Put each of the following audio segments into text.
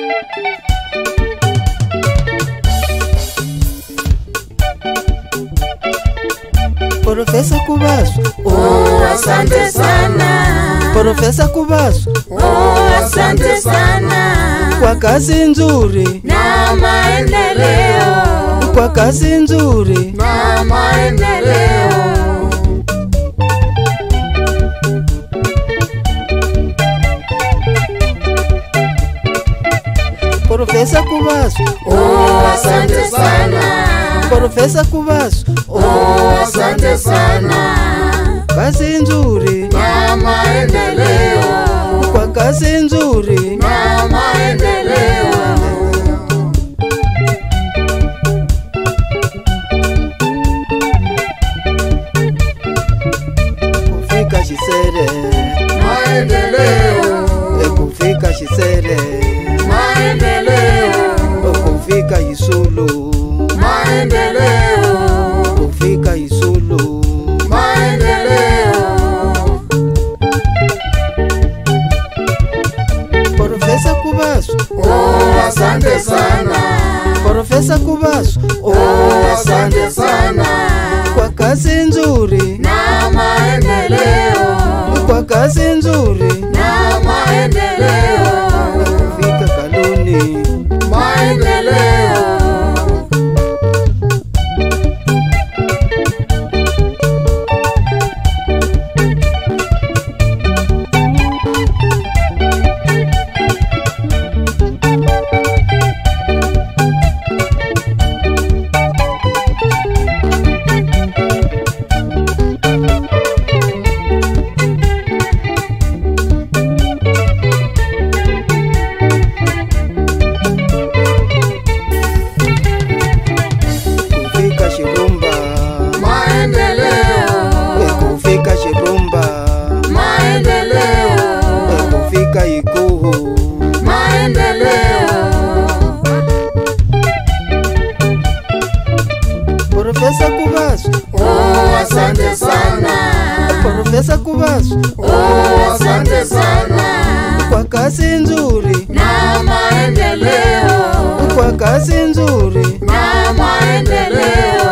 Profesa Kubasu, Oh, asante sana. Profesa Kubasu, Oh, asante sana. kwa kazi nzuri, Na maendeleo. kwa kazi nzuri. Na maendeleo. Profesa Kubasu, Oh, asante sana. Profesa Kubasu, Oh, asante sana. kazi nzuri, Na maendeleo. kwa kazi nzuri. Na maendeleo. Kufika Shisere, Maendeleo. e kufika Shisere, Maendeleo. kufika Isulu, Maendeleo. kufika Isulu. Maendeleo. Profesa Kubasu, Oh, asante sana. Profesa Kubasu, Oh, asante sana. kwa kazi nzuri, Na maendeleo. kwa kazi nzuri. Na maendeleo. Kufika Kaluni, Maendeleo. kufika Shirumba, e Maendeleo. kufika Shirumba, e Maendeleo. kufika Ikuhu, Maendeleo. Profesa Kubasu, Oh, asante sana. Profesa Kubasu, Oh, asante sana. kwa kazi nzuri, Na maendeleo. kwa kazi nzuri. Na maendeleo.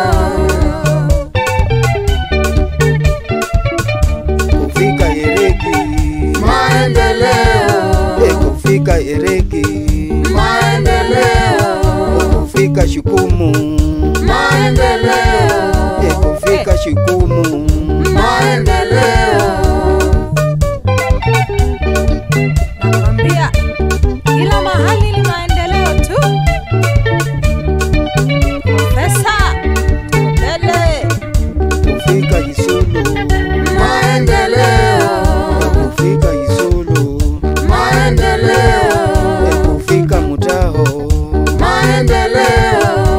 Kufika Ereki, Maendeleo. e kufika Ereki, Maendeleo. kufika Shukumu, Maendeleo. e kufika Shukumu. Maendeleo. Nakwambia kila mahali ni maendeleo tu. Profesa mbele, Kufika Isulu, Maendeleo. kufika Isulu, Maendeleo. e kufika Mutaho, Maendeleo.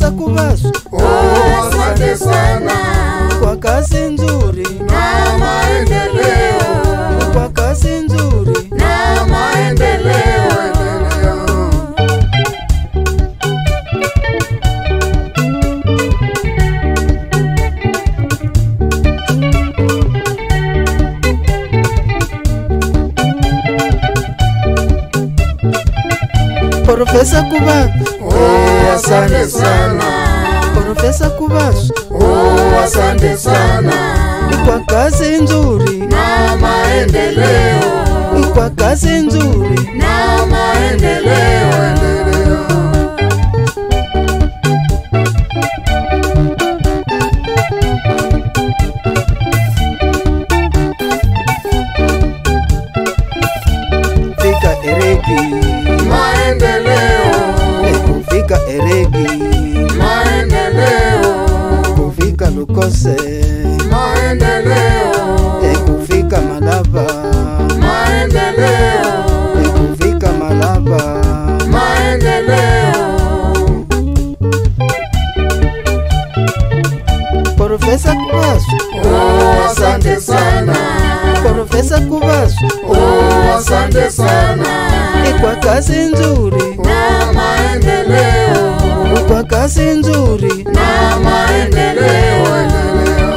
Profesa Kubasu Oh, asante sana kwa kazi nzuri, na maendeleo kwa kazi nzuri. na maendeleo endeleo. Profesa Kubasu, Oh, asante sana Profesa Kubasu Oh, asante sana kwa kazi nzuri, na maendeleo kwa kazi nzuri. na maendeleo endeleo. Fika Eregi, Maendeleo, kufika Eregi, maendeleo, kufika Lukose, maendeleo, kufika Malaba, maendeleo, kufika Malaba. maendeleo. Profesa Kubasu, Oh, asante sana. Profesa Kubasu Oh, asante sana. kwa kazi nzuri, Na maendeleo, kwa kazi nzuri. na maendeleo endeleo.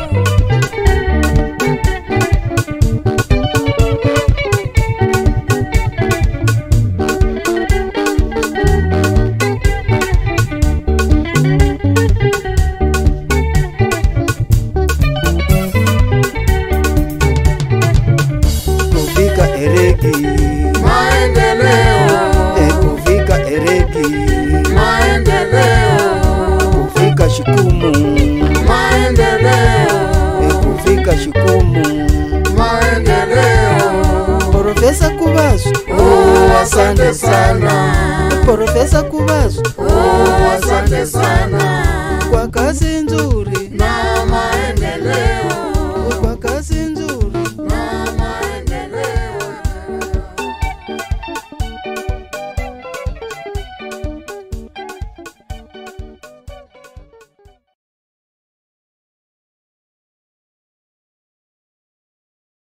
Kufika Eregi, Maendeleo, kufika Eregi, maendeleo, kufika Shikumu, maendeleo, kufika Shikumu. maendeleo. Profesa Kubasu, Oh, asante sana. Profesa Kubasu Oh, asante sana. kwa kazi nzuri, Na